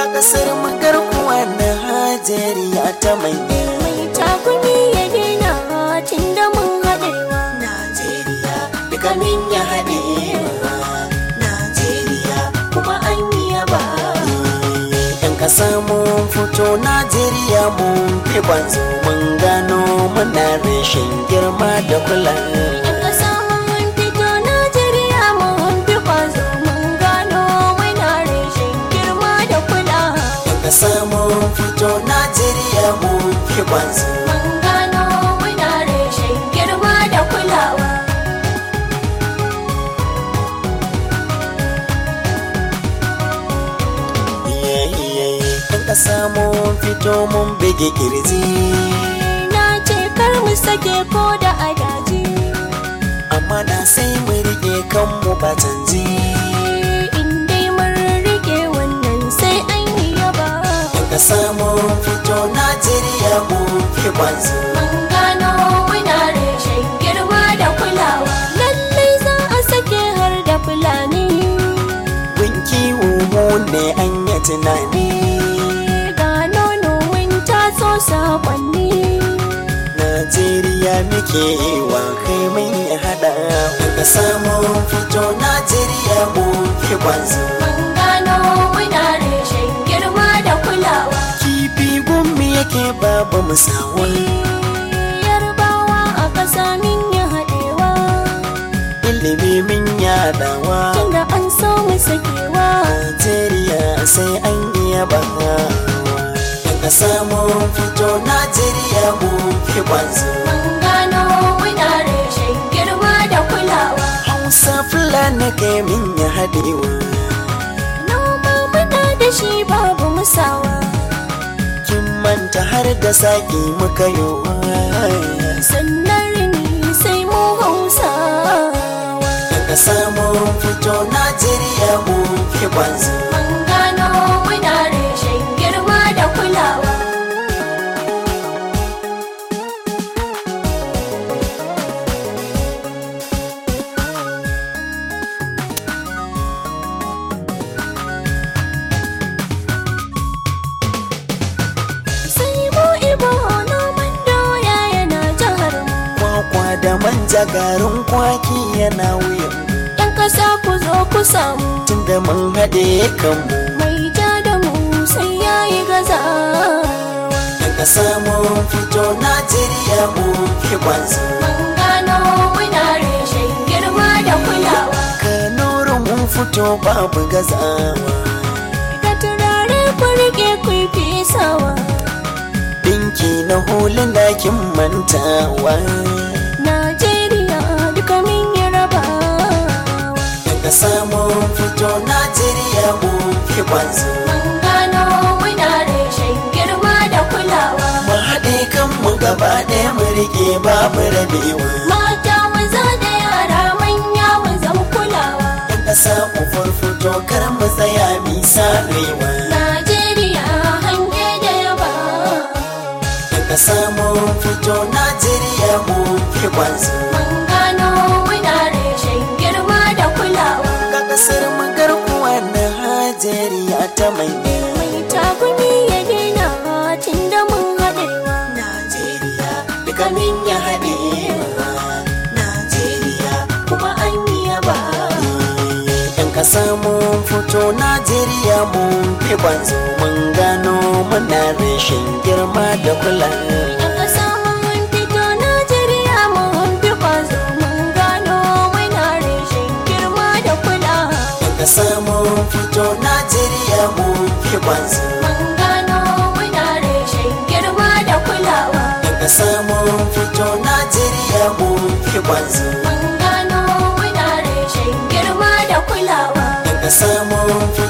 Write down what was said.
ga kasar magarkuwa na hajeriya ta manya mai takumi ya daina tun da mun haɗewa najeriya duka min ya haɗewa najeriya kuma an yi yaba yan kasa mun fito najeriya mun fi kwanzo mun gano muna rashin girma da kula Yan ƙasa mun fito Najeriya mun fi ƙwazo mun gano muna rashin girma da kulawa. yan kasa mun fito najeriya mun fi kwanzo Mun gano muna rashin girma da kulawa. yan kasa mun fito mun bige kirji Na ce kar mu sake ko da adaji. amma na sai mu rike kanmu ba canji In dai mun rike wannan sai an yi yaba. yan kasa mun fito najeriya mun fi kwanzo Mun gano muna rashin girma da kulawa. Lallai za a sake har da fulani. Winki mu ne an yi tunani ga nono mun taso sakonni Najeriya muke wa kai mun yi hada Daga samun fito Najeriya mun fi kwanzo mun gano muna rashin girma da kulawa Kifi gummi yake babu musawa yarbawa a ƙasa min yi haɗewa Ilimi min yadawa tunda an so mu sakewa Najeriya sai an iya bawa Daga samun fito Najeriya mun fi kwanzo mun gano muna rashin girma da kulawa Hausa Fulani kai min ya hadewa noma muna da shi babu musawa kin manta har da saki muka yi sannan rini sai mu hausawa daga samun fito najeriya mun fi kwanzo mun gano muna rashin girma da kulawa sai mu ibo noman doya yana jihar mu kwakwa da manja garin kwaki yana wuyan yan ƙasa ku zo ku samu tunda mun haɗe kanmu mai ja da mu sai yayi gazawa daga samun fito najeriya mun fi kwanzo mun gano muna rashin girma da kulawa kanorin mun fito babu gazawa da turare ku rike ku yi fesawa dinki na hulun dakin mantawa Najeriya duka min yi rabawa daga samun fito najeriya mun fi kwanzo mun gano muna rashin girma da kulawa mu haɗe kanmu gaba ɗaya mu rike babu rabewa mata maza da yara manya mu zama kulawa yan ƙasa mu farfito kar mu tsaya mi sarewa Najeriya hange da yaba yan ƙasa mu fito najeriya mu fi kwanzo mun gano muna rashin girma da kulawa ga ƙasar mu garkuwa na hajeriya ta manya mai takumi ya daina tun da mun haɗewa najeriya duka min ya haɗewa najeriya kuma an yi yaba yan ƙasa mun fito najeriya mun fi kwanzo mun gano muna rashin girma da kula Yan ƙasa mun fito Najeriya mun fi ƙwazo mun gano muna rashin girma da kulawa. Daga samun fito Najeriya mun fi kwanzo Mun gano muna rashin girma da kulawa. Daga samun fito Najeriya mun fi kwanzo Mun gano muna rashin girma da kulawa. Daga samun fito